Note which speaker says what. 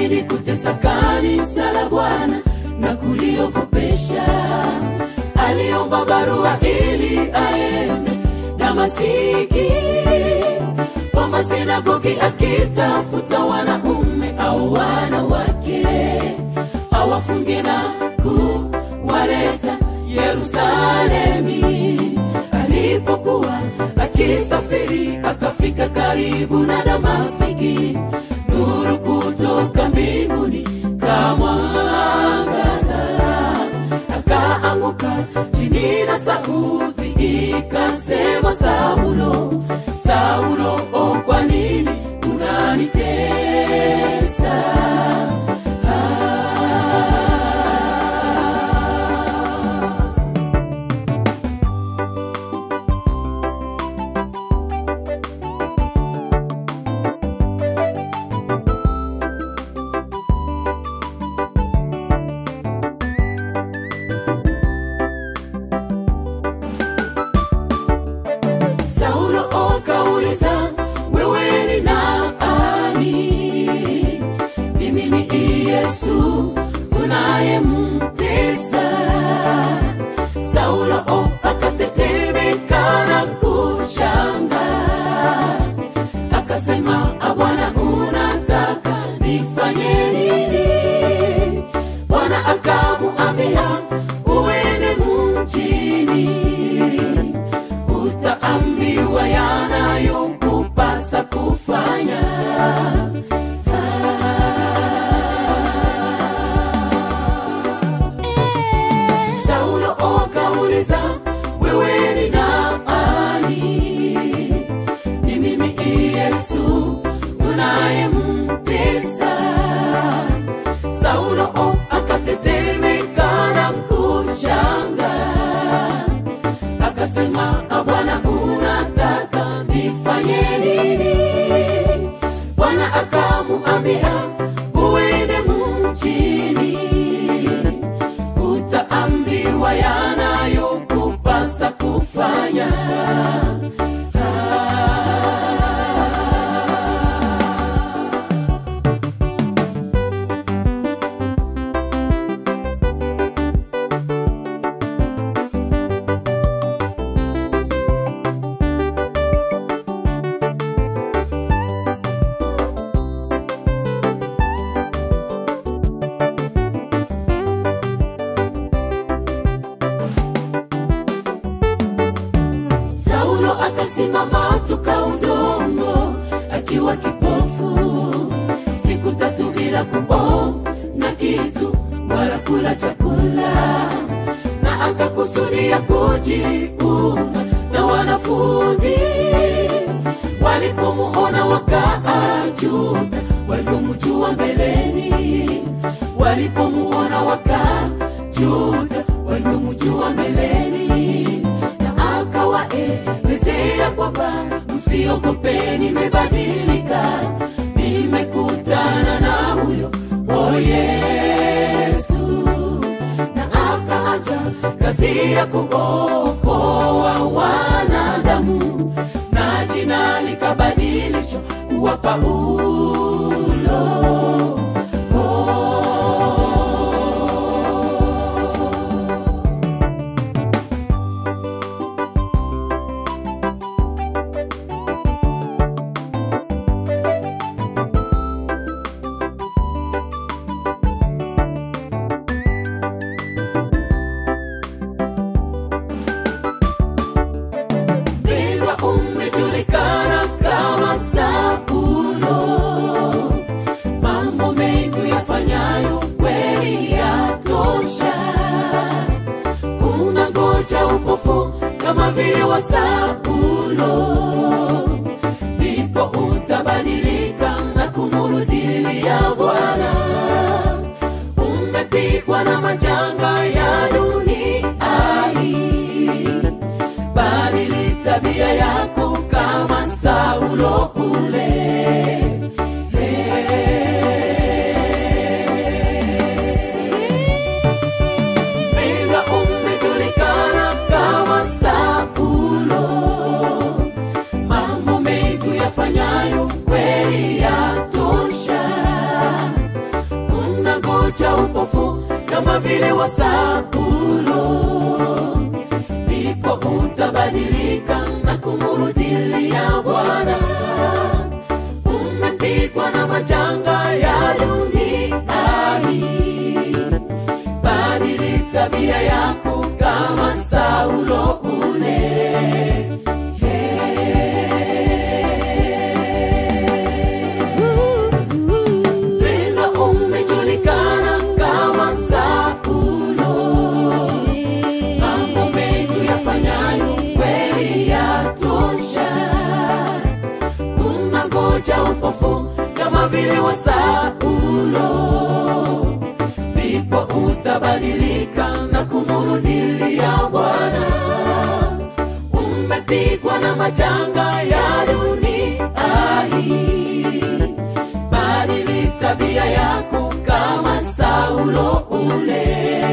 Speaker 1: alizidi kutesa kanisa la Bwana na kuliogopesha. Aliomba barua ili aende Damasiki kwa masinagogi akitafuta wanaume au wanawake awafunge na kuwaleta Yerusalemi. Alipokuwa akisafiri akafika karibu na Damasiki, nuru kutoka mbinguni kamwangaza, akaanguka chini na sauti ikasema, Saulo, Saulo, oh, kwa nini unanitesa? Ah. Saulo akauliza, wewe ni nani? Mimi ni Yesu unayemtesa. Saulo akatetemeka na kushangaa, akasema, "Ah, Bwana, unataka nifanye nini?" Bwana akamuambia, uende mjini utaambiwa yanayokupasa kufanya. Saulo akauliza, wewe ni nani? Ni mimi Yesu unayemtesa. Saulo akatetemeka na kushangaa akasema "Ah, Bwana, unataka nifanye nini? Bwana akamuambia uende mjini, utaambiwa yanayokupasa kufanya. Ah. Saulo akasimama toka udongo akiwa kipofu siku tatu bila kuona kitu wala kula chakula, na akakusudia kujiunga na wanafunzi. Walipomuona wakaajuta walivyomjua mbeleni, walipomuona wakajuta walivyomjua mbeleni na akawaelezea kwamba msiogope, nimebadilika, nimekutana na huyo o Yesu, na akaanza kazi ya kuokoa wanadamu, na jina likabadilishwa kuwa Paulo. Oh. Mpendwa, umejulikana kama Saulo, mambo mengi yafanyayo kweli yatosha. Kuna ngoja upofu kama vile wa Saulo, ndipo utabadilika na kumurudilia Bwana. Umepigwa na majanga ya dunia hii badili tabia yako kama Saulo ule. Mpendwa, umejulikana kama Saulo, mambo mengi yafanyayo kweli yatosha. unangoja upofu kama vile wa Saulo, ndipo utabadilika na kumurudilia Bwana. Umepigwa na majanga ya dunia hii, badili tabia yako kama Saulo ule. Pendo umejulikana kama Saulo, mambo mengi yafanyayo kweli yatosha. Unangoja upofu kama vile wa Saulo, ndipo utabadilika na kumurudilia Bwana. Umepigwa na majanga ya dunia hii, badili tabia yako kama Saulo ule.